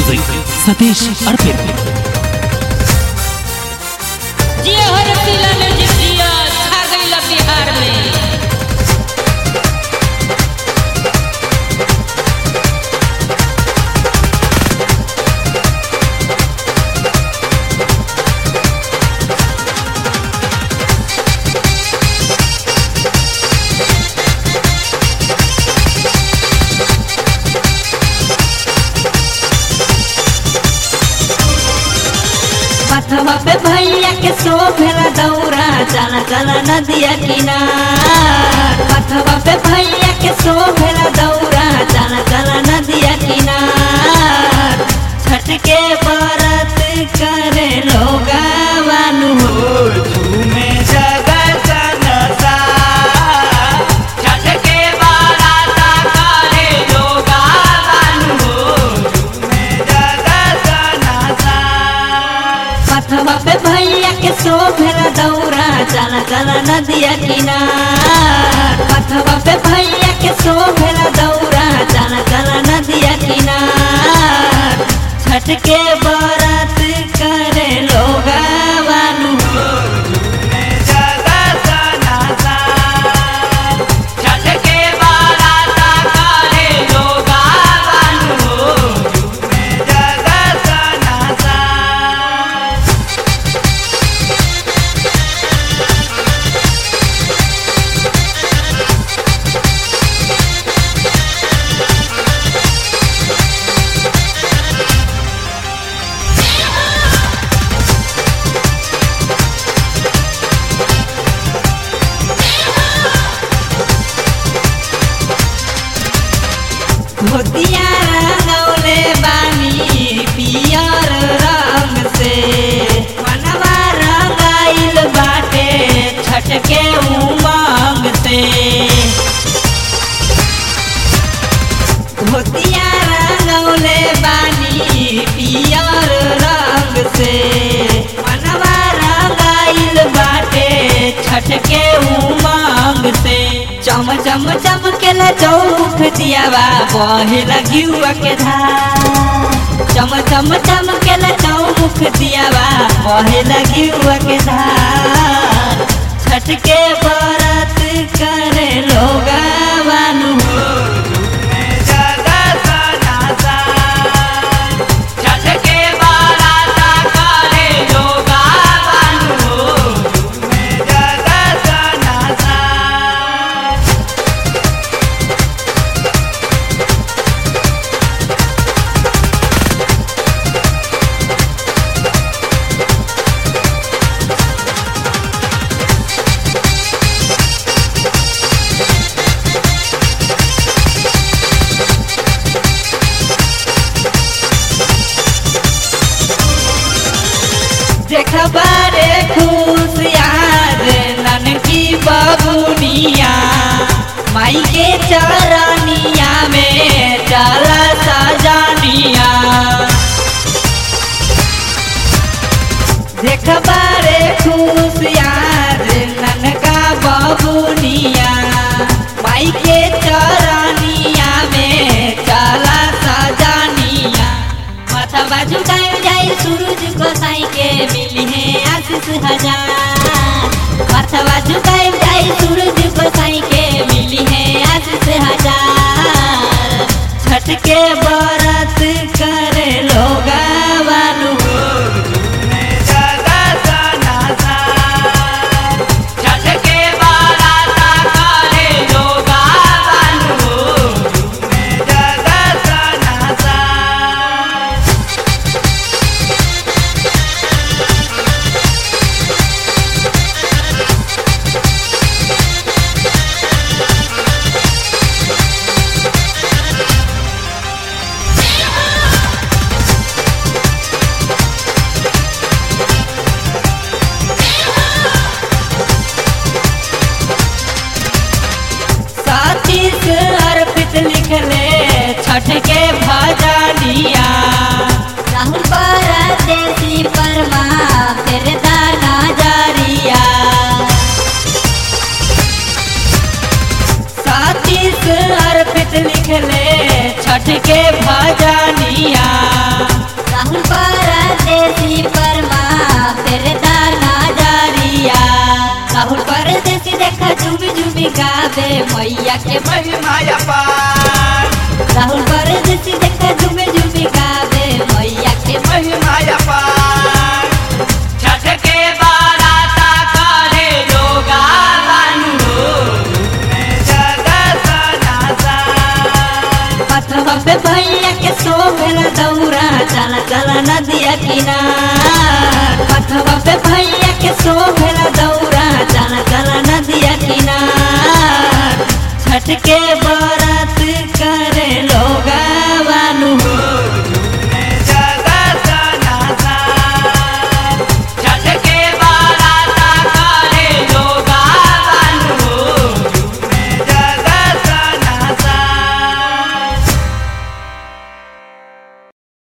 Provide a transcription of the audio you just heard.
music Satish अर्पित जिया हर जिला में जितिया छा गईला बिहार में पथवा पे भैया के सो भेला दौरा चला चला नदिया किनार पथवा पे भैया के सो भेला दौरा चला चला नदिया किनार छठ के व्रत करे लोगा वानु हो झूमे जगत नसा छठ के बाराता करे लोगा बानु झूमे जगत नसा पथवा पे भैया के सो भेला दौरा चला चला नदिया किनार पथवा पे भैया के सो भेला दौरा चला चला नदिया किनार छठ के व्रत करे लोगा वानु झूमे जगत नसा छठ के बाराता करे लोगा बानु झूमे जगत नसा धोतिया रंगौले बानी पियर रंग से मनवा रंगाइल बाटे छठ के उमंग से धोतिया रंगौले बानी पियर रंग से मनवा रंगाइल बाटे छठ के उमंग से चम चम चमकेला चौमुख दियावा बहे लगियुआ के धार चम चम चमकेला चौमुख दियावा बहे लगियुआ के धार छठ के व्रत करे लोगा वानु झूमे जगत नसा छठ के बाराता करे लोगा बानु झूमे जगत नसा देखबारे खुश यार ननकी बबुनिया माई के चरनिया में चला सजानिया देखबारे खुश यार ननका बबुनिया माई के चरनिया में चला सजानिया माथा बाजू गाय जाए सूरज गोसाई के मिली है आशीष हजार माथा बाजू गाय जाए सूरज गोसाई के मिली है आशीष हजार छठ के व्रत करे लोगा वानु झूमे जगत नसा छठ के बाराता करे लोगा बानु झूमे जगत नसा सातीस अर्पित लिखले छठ के भजनिया राहुल परदेसी परमा फिर दाना जारिया सातीस अर्पित लिखले छठ के भजनिया गावे मैया के महिमा अपार राहुल कर जैसी देखा झूमे झूमे गावे मैया के महिमा अपार छठ के बाराता करे लोगा बानु में जगत नासान पथवा पे भैया के सोभेला दौरा चला चला नदिया किनार पथवा पे भैया के सोभेला दौरा चला चला नदिया किनार छठ के बारात करे लो